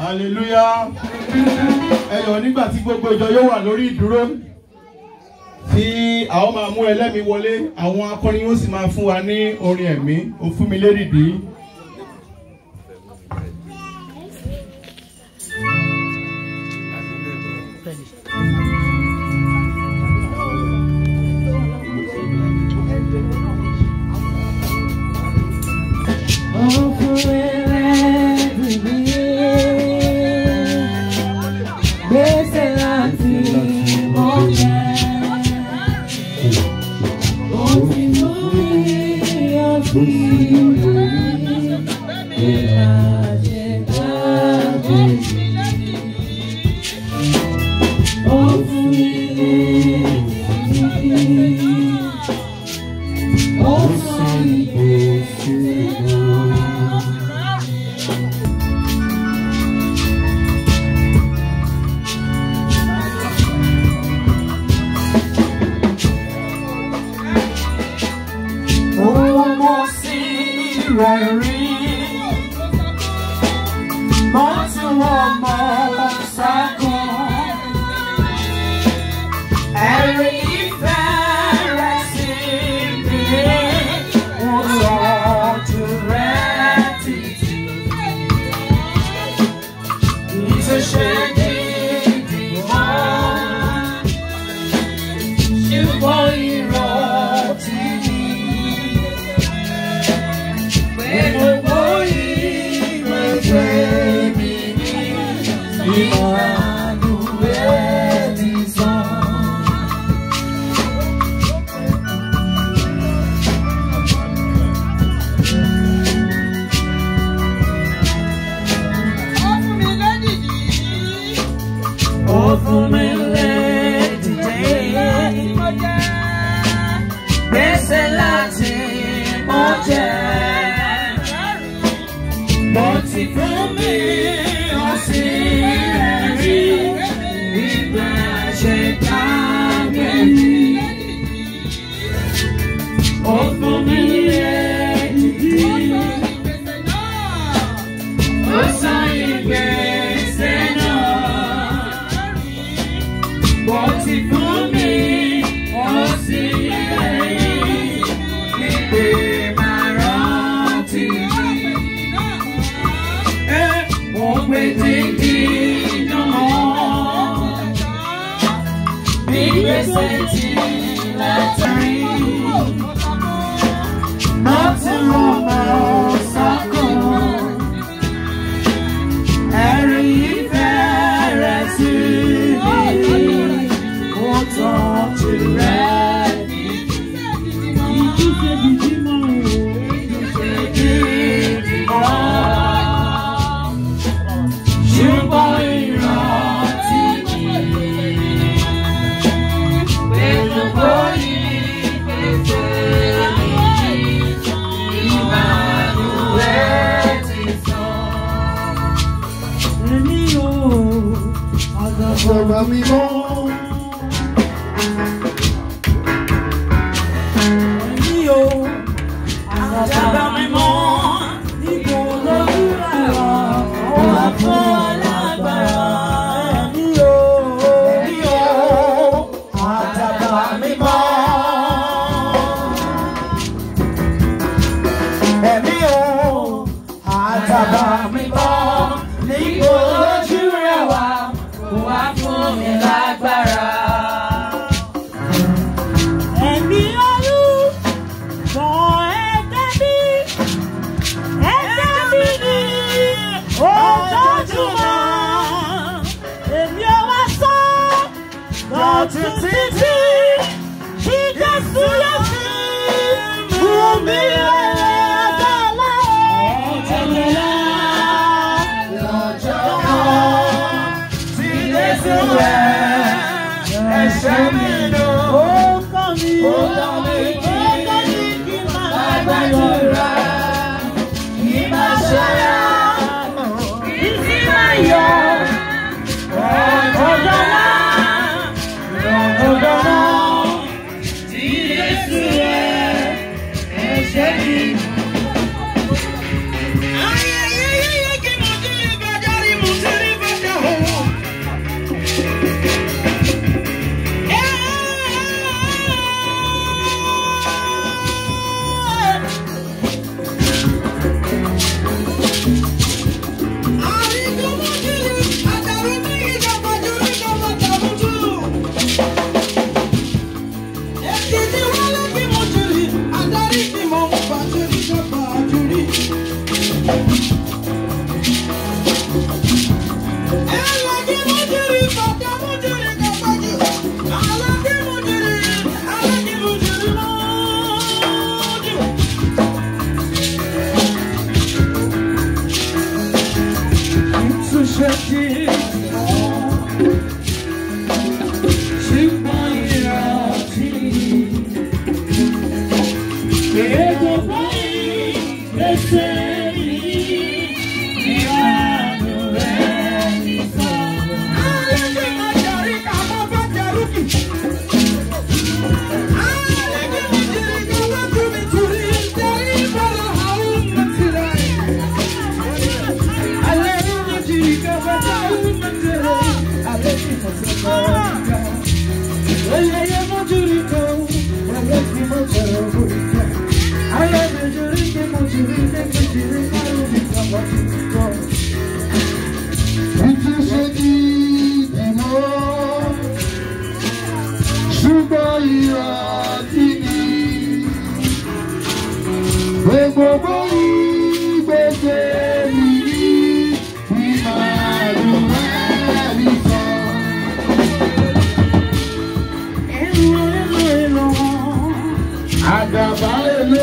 hallelujah ẹ yọ̀ nígbà tí gbogbo ìjọ yóò wà lórí ìdúró tí a ó máa mú ẹlẹ́mi wọlé àwọn akọrin yóò sì máa fún wa ní orin ẹ̀mí ó fún mi lérìdí. Gbèsè láti ọ̀jẹ̀. Ó ti mú ìyọ̀sí ìbàjẹ́ jáde. Ó fún mi lè Ó sọ ìgbésí náà. Ọmọ sí rẹ̀ rí. Mo tún wọ́n mọ́ sákùn. Ẹ̀rí ìfẹ́ rẹ̀ sí mi. Wọ́n sọ ojú rẹ̀ títí. Ìṣẹ̀ṣẹ̀ gidi mọ́. Ṣùgbọ́n irọ́ ti ní. Gbogbo ìwé jẹ́ mi ní ìmọ̀ràn ti sàn. Ó fún mi lédìdé. Gbèsè láti mọ jẹ́. Mo ti fún mi ó sì rí ìgbà ṣe ká gbẹ̀mí. Ó fún mi lédìdé. Ó sọ ìgbésẹ̀ náà. Mo ti fún mi ó sì rí ìgbé máa rántí. Mo gbé dídí náà. Bí gbèsè ti látàrí. Mo ti rọ̀ mọ́ sákòó. Ẹ̀rí ìfẹ́ rẹ̀ sí mi, ó tọ́jú rẹ̀ ní. Ìjíṣẹ́ gidi mọ́ o. Ìjíṣẹ́ gidi mọ́. Ṣùgbọ́n ìrántí mi. Pẹ̀lú bóyí pèsè mi, ìbànújẹ́ ti sàn. Èmi ò àgbàgbà mi mọ́. Èmi ò àgbàgbà mi mọ́. Níbo lójú ẹ̀rọ wà fún alágbára? Èmi ò èmi ò àgbàgbà mi mọ́. Èmi ò àgbàgbà mi mọ́. Níbo lójú rẹ̀ wá wá fún mi lágbára. Ẹ̀mí olú mọ ẹgbẹ́ bí ẹgbẹ́ bí ní ojoojúmọ́. Èmi ò wá sọ lọ́tún títí kí Jésù yẹ sí fún mi lọ́jọ́ lọ́jọ́ tí Jésù rẹ̀ ẹ̀ṣẹ̀ mi lò. Ó kọ́ mi ó kọ́ mi kí kí máa gbàdúrà kí máa ṣọ́ra kí sì máa yọ ọ̀gọ́dọ̀lá ọ̀gọ́dọ̀lá tí Jésù rẹ̀ ẹ̀ṣẹ̀ mi lò. Ayẹyẹyẹ kí mo dé ìbàdàn rí mo ti rí. Ìtú ṣe kí ìmọ̀ ṣùgbọ́n ìyá tí ní gbogbo ìgbésẹ̀ mi ní ìmàlúwà nìkan. Àdàbà èlé.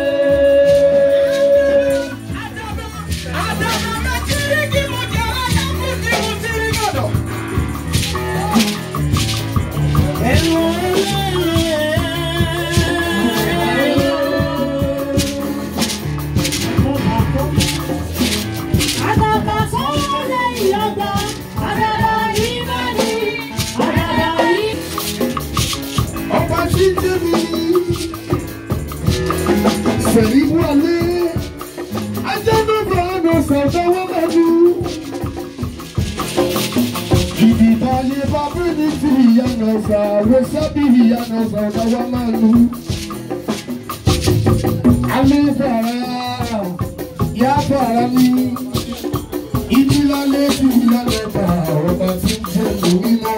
Ọba tí ń jẹ́ mi. Sẹ̀rí wọlé. Ajá náà bá ọ̀nà sọ̀tọ̀ wọ́n bá dú. Ìdìbò ayé bàbá mi ti ìyànà sà, wẹ́sàbí ìyànà sọ̀tọ̀ wọ́n máa lù. Alẹ́ fara, yá fara mi. Ìdílé alẹ́ ti ìyànà bá ọba tí ń jẹ́ mi mímọ́.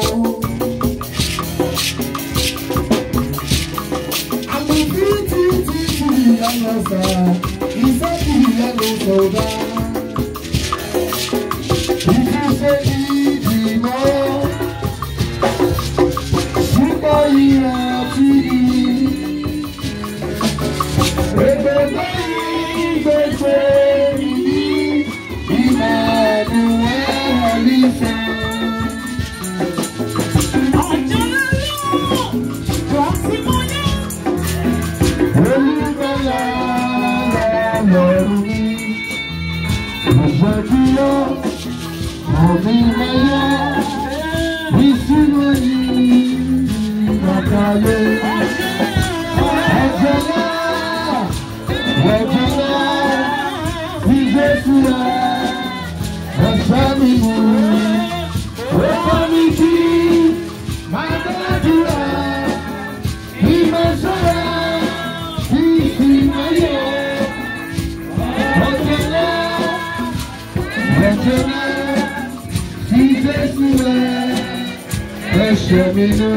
Ẹ̀ṣẹ̀ mi nù.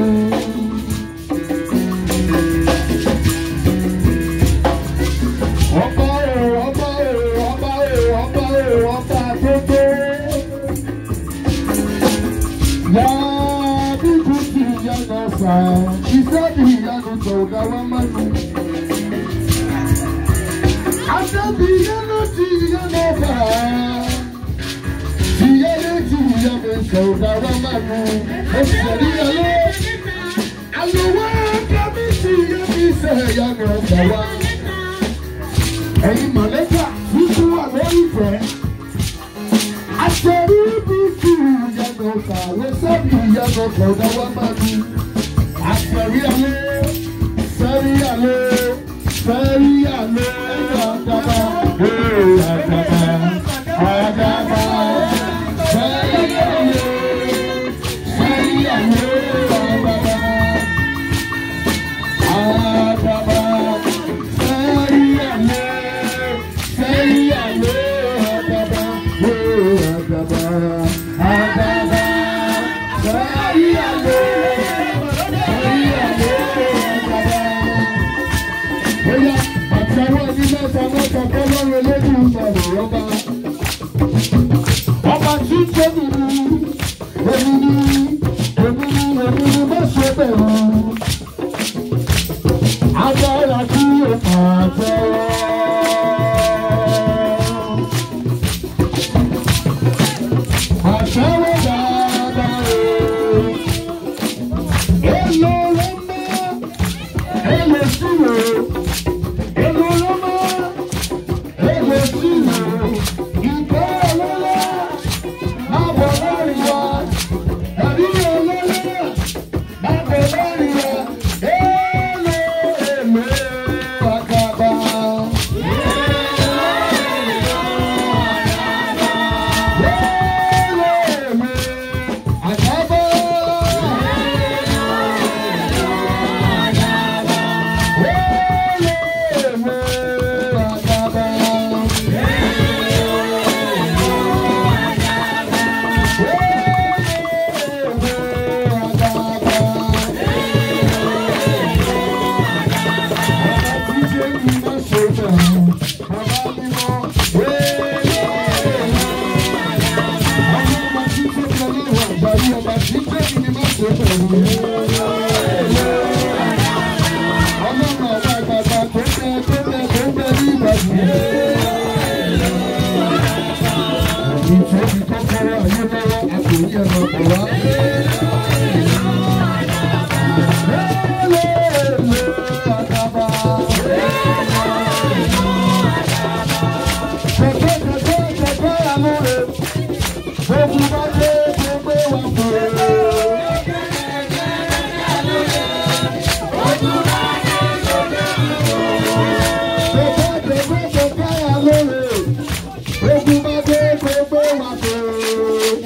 Ọba o, ọba o, ọba o, ọba o, ọba gbogbo. Yá bíbí ti ìyànà sà, iṣẹ́ bí ìyànà tó ga wá máa nù. Àṣẹ́bí ìyànà ti ìyànà bà. Ìyànà ti ìyànà tó ga wá máa nù. Oṣù rí ayé. Àlùwẹ̀ kábí ti ìyànà ìṣẹ̀ ìyànà bà wá ẹ̀yin mọ̀lẹ́kà tuntun wà lórí ìfẹ́. Àṣẹrí bí kí ìyàgò kàwé sẹ́bi ìyàgò kọ̀ọ̀dá wá máa ní. Àṣẹrí alẹ́, sẹ́rí alẹ́, sẹ́rí alẹ́, àdàbà, ee àdàbà, àdàbà, sẹ́rí alẹ́, sẹ́rí alẹ́, àdàbà. Àdàbà, sẹ́rí alẹ́, sẹ́rí alẹ́, àdàbà, ee àdàbà, àdàbà, sẹ́rí alẹ́, sẹ́rí alẹ́, àdàbà. Bóyá àtẹ̀wọ́ ní mẹ́ta mẹ́ta kọ́lọ́run eléyìí ń bọ̀ lọ́ba. Ọba tí ń tóbi ní èmi ní èmi ní èmi ní má ṣe bẹ̀rù. Agbára tí o máa tẹ́wọ́. Àtẹ́wọ́ dáadáa o. Èlò ló mọ́, èlò sí o. Èlò ló mọ́, èlò sí o. Ìgbẹ́ ọlọ́lá, àbọ̀ ìfọ́bi kọ́kọ́rọ́ ayé lọ́wọ́ àkòrí ẹ̀ máa bọ̀ wá. Kẹ̀kẹ́ kẹ̀kẹ́ kẹ̀kẹ́ àmúre, gbogbo bá dé gbogbo wà fún Kẹ̀kẹ́ kẹ̀kẹ́ kẹ̀kẹ́ àmúre, gbogbo bá dé gbogbo wà fún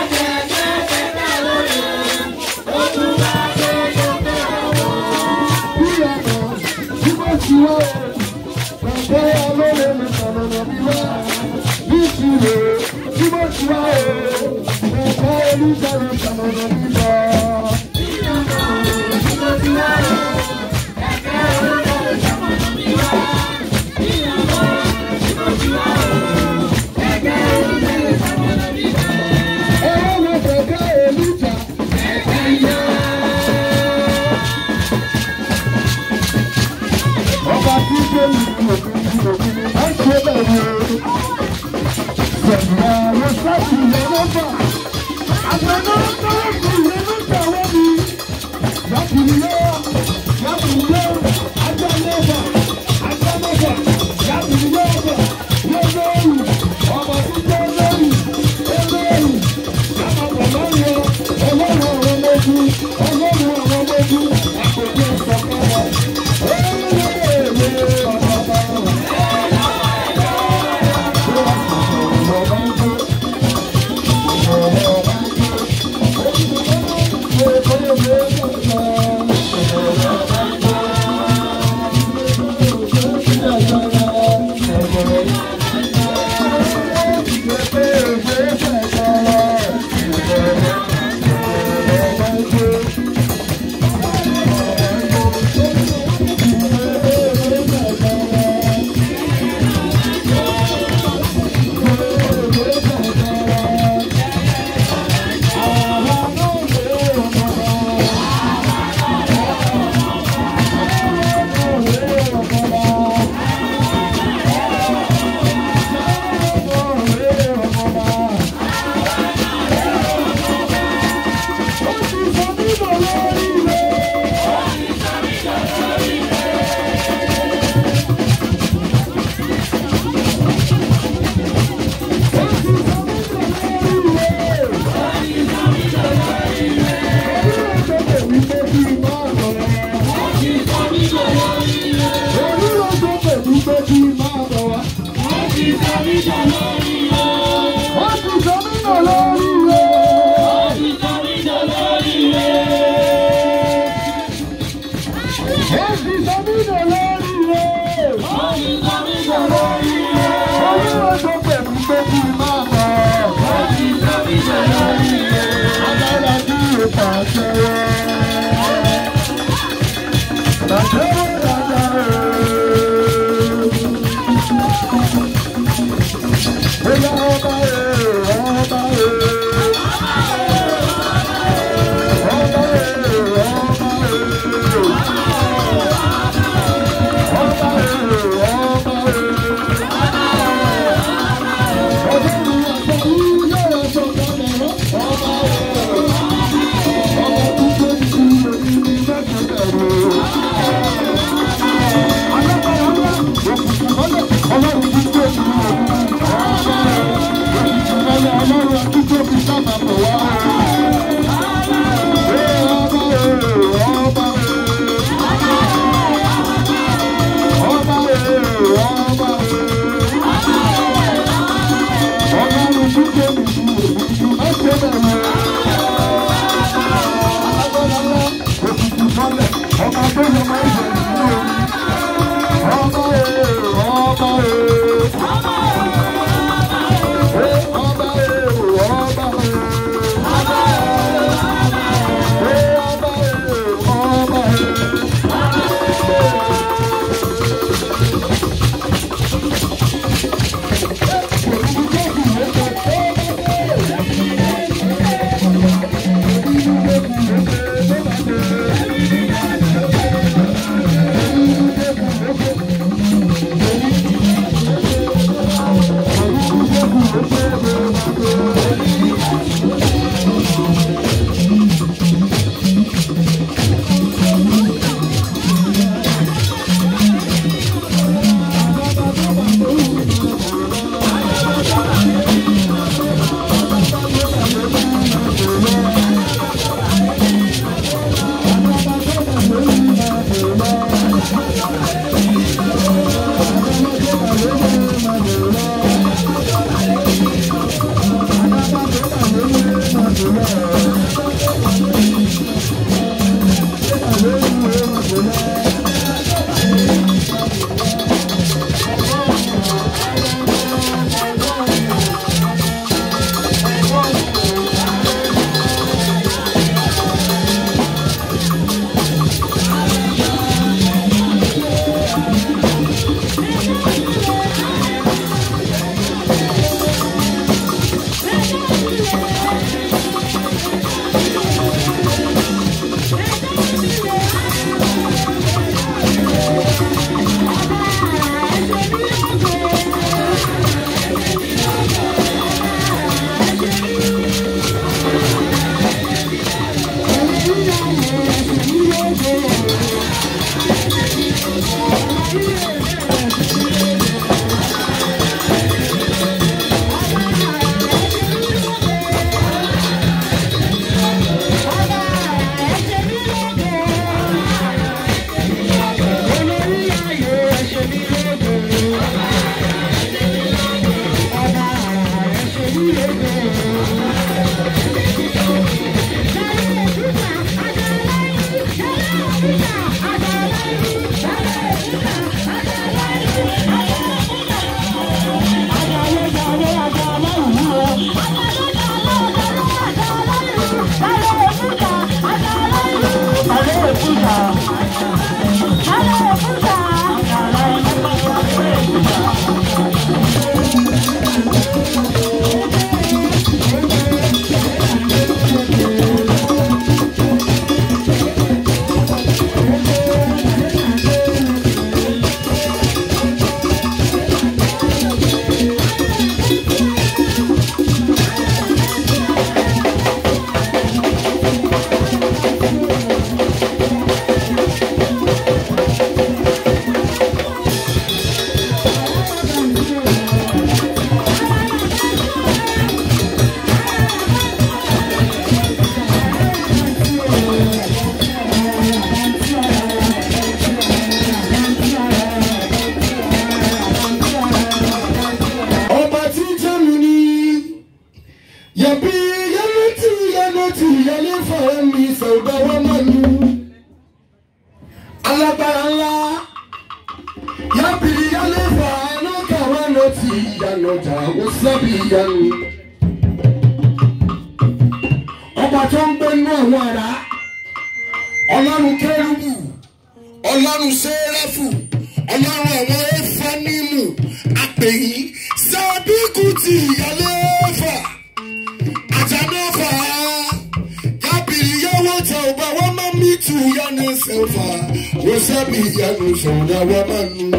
Bí ọ̀nà tí wọ́n ti wá o, kẹ̀kẹ́ àmúre mi sọ̀rọ̀ mi wá. Bí ìṣirò tí wọ́n ti wá o, kẹ̀kẹ́ olùsọ̀rọ̀ sọ̀rọ̀ mi lọ. Ẹ̀rọ wo kẹ̀kẹ́ olùjà. Ọba tí ń gbé ìlú òkú ìlú òkú ni máa ń ṣe bẹ̀rù o. Sẹ̀dùnà ló sáàtì ilẹ̀ lọ́fà. Àgbẹ̀nà tọ́wọ́ sí ilẹ̀ lọ́fà wọ́n mi. Yàtìlẹ̀ yàtìlẹ̀ ajá lọ́fà ajá lọ́fà yàtìlẹ̀ lọ́fà lọ́lọ́rù ọba tí jẹ́ lórí olórí. Àpapọ̀ lọ́yọ̀ ọlọ́run àwọn ọmọ ogun ọlọ́run àwọn ọmọ ogun àpòjọ ìsọ̀kan wa. Wọ́n ti sọ mí nà lórí rẹ̀. Wọ́n ti sọ mí nà lórí rẹ̀. Olúwa tó pẹ̀lú pé kí n máa bọ̀. Agbára kí o pàṣẹ. Pàṣẹ wọ́n dáadáa rẹ̀. Bóyá ọba rẹ̀ ọba rẹ̀. Ọba rẹ̀ ọba rẹ̀. Ọba rẹ̀ ọba rẹ̀. ọba tí ń jẹ́nu ni yẹ̀bi yẹnu tí yẹnu tí yẹlé fọ̀rọ̀ mi sọ̀dọ̀ wọn mọ̀ ní. alágbára ńlá yẹ̀bi yẹlé fọ̀ ẹnu kàwé ló ti yànnà jà ó sábì yẹnu. ọba tó ń gbé inú àwọn ará ọlọ́run kérúbù ọlọ́run sẹ́rẹ́fù ọlọ́run àwọn ẹ̀fọ́nímù àpèyí sábìkù ti ìyálé fà àjànàfà kábìrì yẹwò tẹ ọba wọn máa mí tù yánnà sẹfà wọ́n sábì yánnà sọ̀rọ̀ wọn máa nù.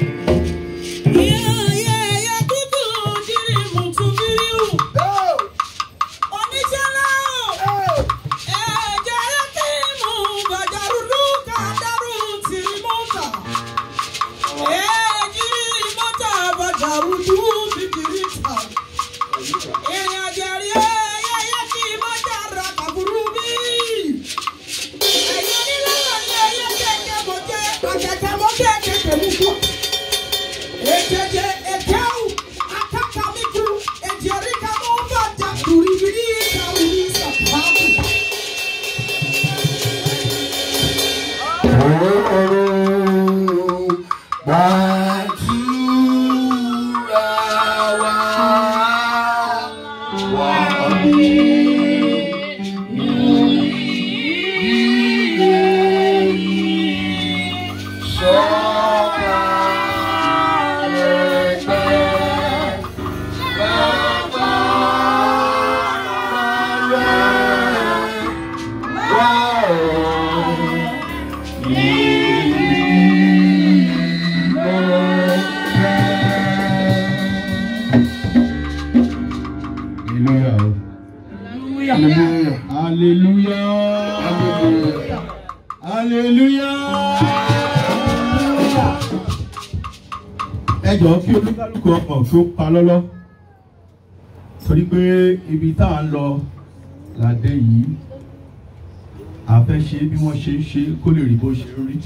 Ejeje ekeu akakamiku ejerika mova jakuribiri kaulisa pamu. Gbàdúrà wa wà Hallelujah. Hallelujah. Hallelujah. Ẹ jọ̀ọ́ kí olúkálùkù ọkọ̀ kí ó pa lọ́lọ́. Torí pé ibi tá à ń lọ ládé yìí, a fẹ́ ṣe bí wọ́n ṣe ń ṣe kó lè rí bó ṣe ń rí.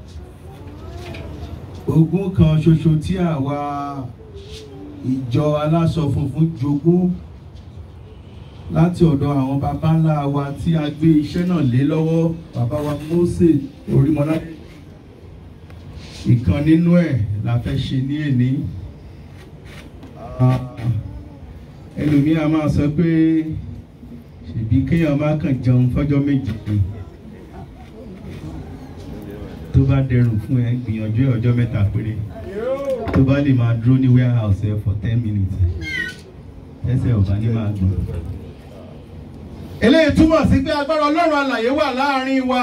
Ogún kan ṣoṣo tí àwa ìjọ aláṣọ funfun jogún láti ọ̀dọ̀ àwọn baba ńlá wa tí a gbé iṣẹ́ náà lé lọ́wọ́ bàbá wa Mósè Orímọládé ìkan nínú ẹ̀ la fẹ́ ṣe ní èní Ah, ẹlòmíà máa sọ pé ṣèbí kéèyàn má kàn jẹun fọ́jọ́ méjì ni tó bá dẹrùn fún ẹ gbìyànjú ẹ ọjọ́ mẹ́ta péré tó bá lè máa dúró ní warehouse ẹ for ten minutes ẹsẹ̀ ò bá ní máa gbọ̀n eléyìí túmọ̀ sí pé agbára ọlọ́run alàyè wà láàrin wa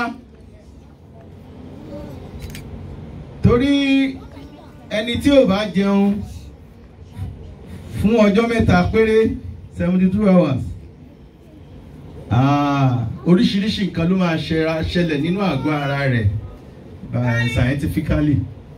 torí ẹni tí ò bá jẹun fún ọjọ́ mẹ́ta péré seventy two hours ah, oríṣiríṣi nǹkan ló máa ṣẹra- ṣẹlẹ̀ nínú àgọ́ ara rẹ̀ by scientifically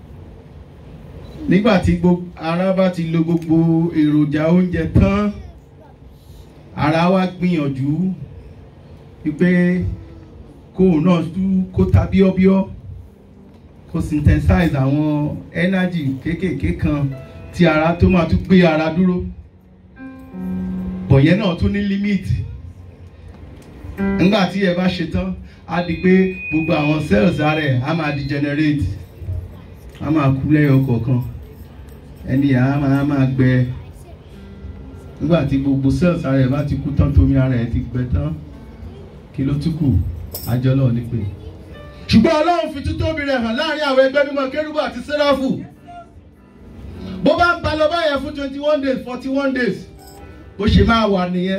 nígbà tí gbogbo ara bá ti lo gbogbo èròjà oúnjẹ tán ara wa gbìyànjú wípé kóun náà tú kó ta bíọ́bíọ́ kó synthesize àwọn energy kéékèèké kan tí ara tó máa tún gbé ara dúró bọ̀ yẹn náà tún ní límìtì nígbà tí ẹ bá ṣe tán á di pé gbogbo àwọn cells ara ẹ̀ á máa degenerate á máa kú lẹ́yọ kọ̀ọ̀kan ẹni yà á máa máa gbẹ nígbà tí gbogbo cells ara ẹ̀ bá ti kú tán tómi ara ẹ̀ ti gbẹ tán kí ló tún kù àjọ náà ní pé. ṣùgbọ́n ọlọ́run fi títóbi rẹ̀ hàn láàrin àwọn ẹgbẹ́ mímọ́ kérúbù àti sẹ́ráfù bó bá ń ba lọ báyẹn fún twenty one days forty one days bó ṣe máa wà nìyẹn.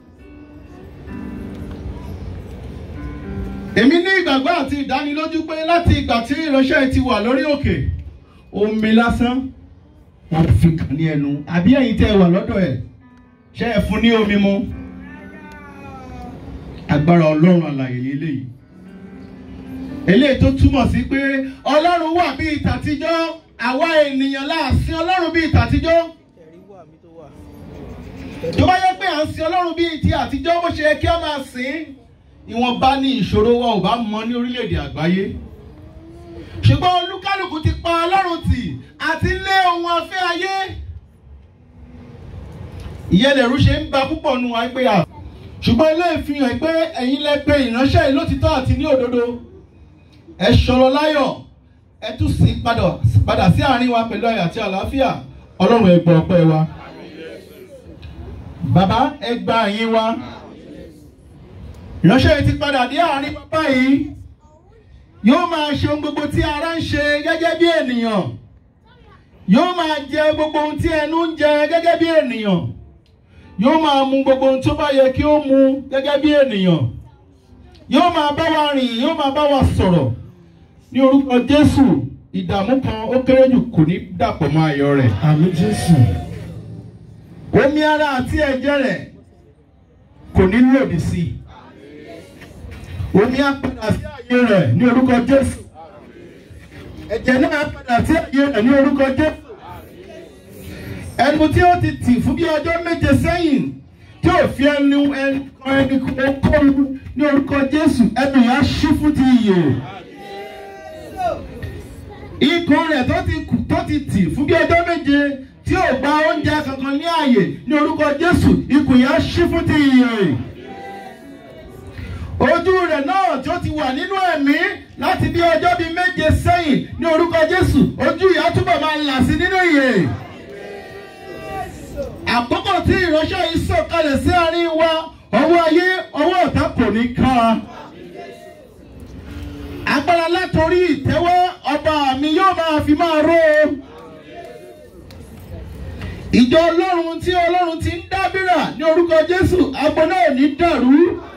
èmi ní ìgbàgbọ́ àti ìdánilójú pé láti ìgbà tí ìránṣẹ́ ti wà lórí òkè omi lásán wọ́n fi kàn ní ẹnu àbí ẹ̀yin tẹ́ ẹ wà lọ́dọ̀ ẹ̀ ṣe é fún ní omi mu agbára ọlọ́run àlàyé eléyìí eléyìí tó túmọ̀ sí pé ọlọ́run wà bíi tàtijọ́ àwa ènìyàn láàsìn ọlọ́run bíi tàtijọ́ tó bá yẹ pé à ń sin ọlọ́run bíi ti àtijọ́ bó ṣe yẹ kí a máa sìn ìwọ̀nba ní ìṣòro wa ò bá mọ ní orílẹ̀-èdè àgbáyé ṣùgbọ́n olúkálùkù ti pa ọlọ́run tì àti lé ohun afẹ́ ayé ìyẹn lẹ̀rú ṣe ń ba púpọ̀ nu wa pé à ṣùgbọ́n ilé ìfihàn pé ẹ̀yin lẹ pé ìránṣẹ́ yìí lótìtọ́ àti ní òdodo ẹ ṣọ̀rọ̀ láyọ̀ ẹ tún sì padà padà sí àárín wa pẹ̀lú ayọ̀ àti àlàáfíà ọlọ́run ẹ gbọ́ ọpẹ́ wa bàbá ẹ gba ẹ̀yìn wa ìránṣẹ́ yìí ti padà dé àárín bàbá yìí yóò máa ṣe ohun gbogbo tí ara ń ṣe gẹ́gẹ́ bí ènìyàn yóò máa jẹ gbogbo ohun tí ẹnu ń jẹ gẹ́gẹ́ bí ènìyàn yóò máa mu gbogbo ohun tó bá yẹ kí ó mu gẹ́gẹ́ bí ènìyàn yóò máa bá wa rìn yóò máa bá wa sọ̀rọ̀ ní orúkọ Jésù ìdààmú kan ó kéré jù kò ní dàpọ̀ mọ́ ayọ̀ rẹ̀ Àmì Jésù. omi ara àti ẹ̀jẹ̀ rẹ̀ kò ní lòdì sí i omi á padà sí àyè rẹ̀ ní orúkọ Jésù ẹ̀jẹ̀ náà á padà sí àyè rẹ̀ ní orúkọ Jésù ẹnu tí ó ti tì fún bí ọjọ́ méje sẹ́yìn tí ò fi ẹnu ẹnu kan ẹni kókóru ní orúkọ Jésù ẹnu yẹn á ṣí fún ti iyè ikùn rẹ̀ tó ti kù tó ti tì fún bí ọjọ́ méje tí ò gba oúnjẹ kankan ní ààyè ní orúkọ Jésù ikùn yẹn á ṣí fún ti iyè ojú rẹ̀ náà tí ó ti wà nínú ẹ̀mí láti bí ọjọ́ bíi méje sẹ́yìn ní orúkọ Jésù ojú ìyá túbọ̀ máa là sí nínú ìyè àkókò tí ìránṣẹ́ yìí sọ̀kalẹ̀ sí àárín wa ọwọ́ ayé ọwọ́ ọ̀tá kò ní ká a agbára látòrí ìtẹ́wọ́ ọba mi yóò máa fi máa ró o ìjọ ọlọ́run tí ọlọ́run ti ń dábìrà ní orúkọ Jésù agbo náà ò ní dàrú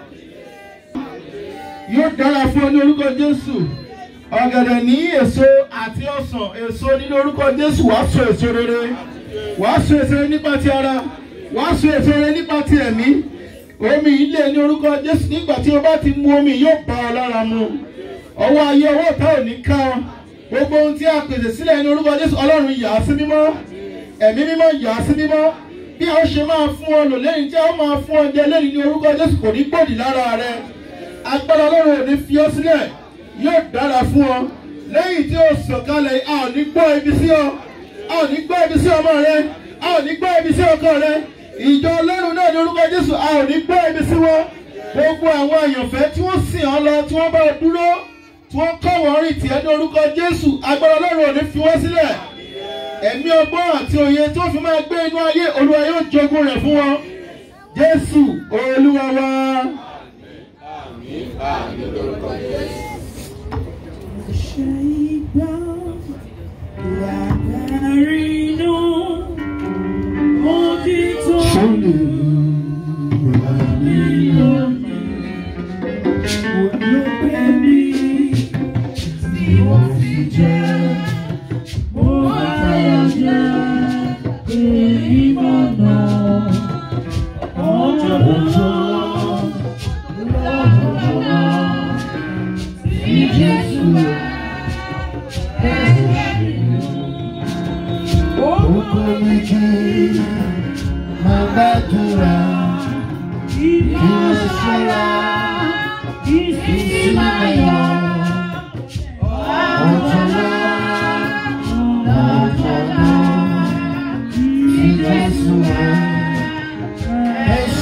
yóò dára fún ọ ní orúkọ Jésù ọ̀gẹ̀dẹ̀ ní èso àti ọsàn èso nínú orúkọ Jésù wàá so èso rere wàá so èso rere nípa ti ara wàá so èso rere nípa ti ẹ̀mí omi ilé ní orúkọ Jésù nígbà tí o bá ti mu omi yóò bá ọ lára mu ọwọ́ ayé ọwọ́ ọ̀tá ò ní ká ọ gbogbo ohun tí a pèsè sílẹ̀ ní orúkọ Jésù Ọlọ́run yà á sí mímọ́ ẹ̀mí mímọ́ yà á sí mímọ́ bí a ó ṣe máa fún ọ lò lẹ́yìn tí a ó máa fún ọ jẹ lẹ́yìn ní orúkọ Jésù kò ní gbòdì lára rẹ agbára Ọlọ́run ò ní fi ọ sílẹ̀ yóò dára fún ọ lẹ́yìn tí o sọ̀kalẹ̀ a ò ní gbọ́ ibi sí ọ a ò ní gbọ́ ibi sí ọmọ rẹ a ò ní gbọ́ ibi sí ọkọ rẹ ìjọ Ọlọ́run náà ní orúkọ Jésù a ò ní gbọ́ ibi sí wọn gbogbo àwọn àyànfẹ́ tí wọ́n sìn ọ́ lọ tí wọ́n bá dúró tí wọ́n kọ́ wọ́n rìn tiẹ̀ ní orúkọ Jésù agbára Ọlọ́run ò ní fi wọ́n sílẹ̀ ẹ̀mí ọgbọ́n àti òye tó fi máa gbé inú ayé Olúwa yóò jogún rẹ̀ fún wọn Jésù Olúwa wa. Yes,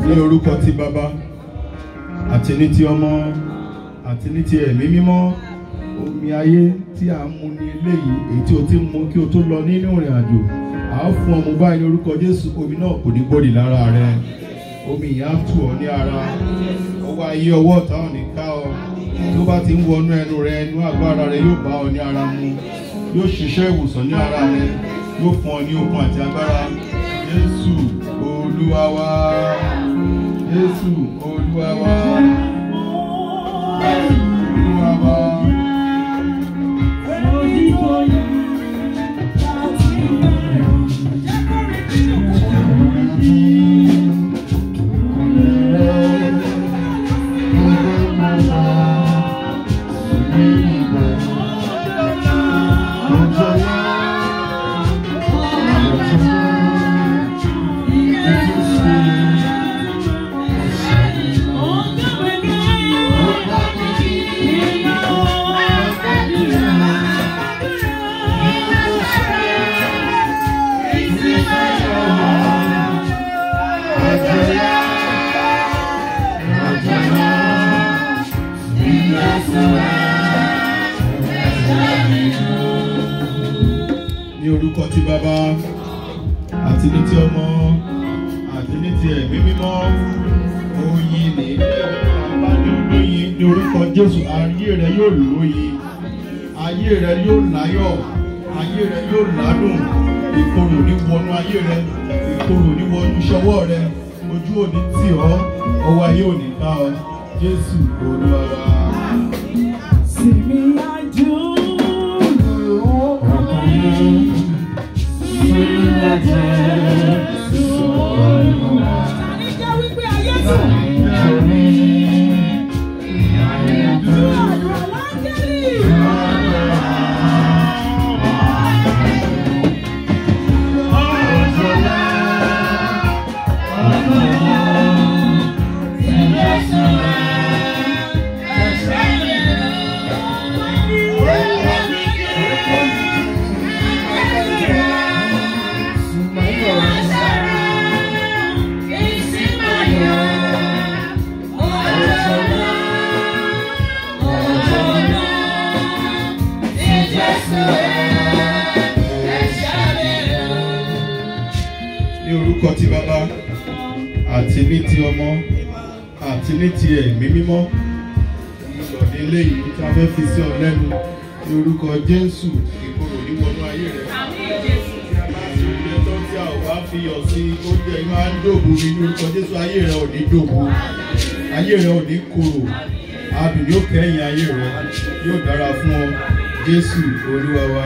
ní orúkọ ti bàbá àti ní ti ọmọ àti ní ti ẹ̀mí mímọ́ omi ayé tí a ń mu ní eléyìí èyí tí o ti ń mu kí o tó lọ nínú ìrìn àjò a ó fún ọmọ báyìí ní orúkọ jésù omi náà kò ní gbòdì lára rẹ omi yìí á tù ọ ní ara ọwọ́ ayé ọwọ́ ọ̀tá ò ní ká ọ tó bá ti ń wọnú ẹnu rẹ ẹnu agbára rẹ yóò bá ọ ní ara mu yóò ṣiṣẹ́ ìwòsàn ní ara rẹ yóò fún ọ ní okun àti agbára jésù olúwa wa jésù olúwa wa olúwa wa. ní orúkọ ti bàbá àti ní ti ọmọ àti ní ti ẹ̀mí mímọ́ oyin ní bàbá ní olóyin ní orúkọ jésù ayé rẹ yóò lóyin ayé rẹ yóò láyọ̀ ayé rẹ yóò ládùn ìkorò ní wọnú ayé rẹ ìkorò ní wọnú ṣọwọ́ rẹ ojú òní tì ọ́ ọwọ́ ayé òní ká ọ jésù olúwa wa. ní orúkọ ti bàbá àti ní ti ọmọ àti ní ti ẹ̀mí mímọ́ ìlọ̀dé eléyìí tí a fẹ́ fi sí ọ lẹ́nu ní orúkọ jésù ìkorò ní wọnú ayé rẹ tí a bá ti oúnjẹ tó tí a ò bá fi yọ̀ sí oúnjẹ yìí máa ń dòbu ní orúkọ jésù ayé rẹ ò ní dòbu ayé rẹ ò ní korò adùn yóò kẹ́yìn ayé rẹ yóò dára fún ọ jésù olúwa wa.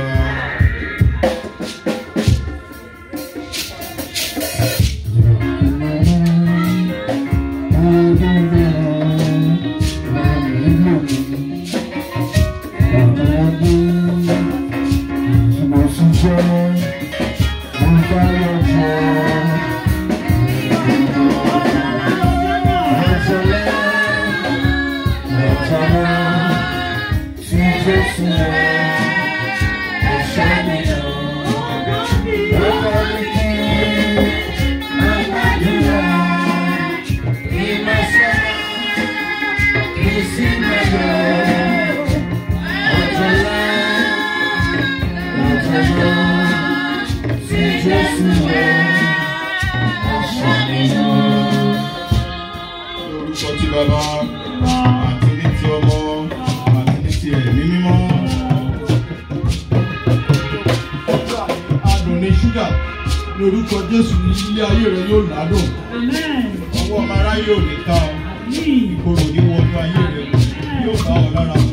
lórúkọ ti bàbá àti ní ti ọmọ àti ní ti ẹ̀mí mímọ́. adùn ní ṣúgà ní orúkọ jésù ní ilé ayé rẹ yóò ládùn ọwọ́ ọmọ aráyé ò ní ká ọ ìkorò ní wọnú ayé rẹ yóò bá ọ lára mu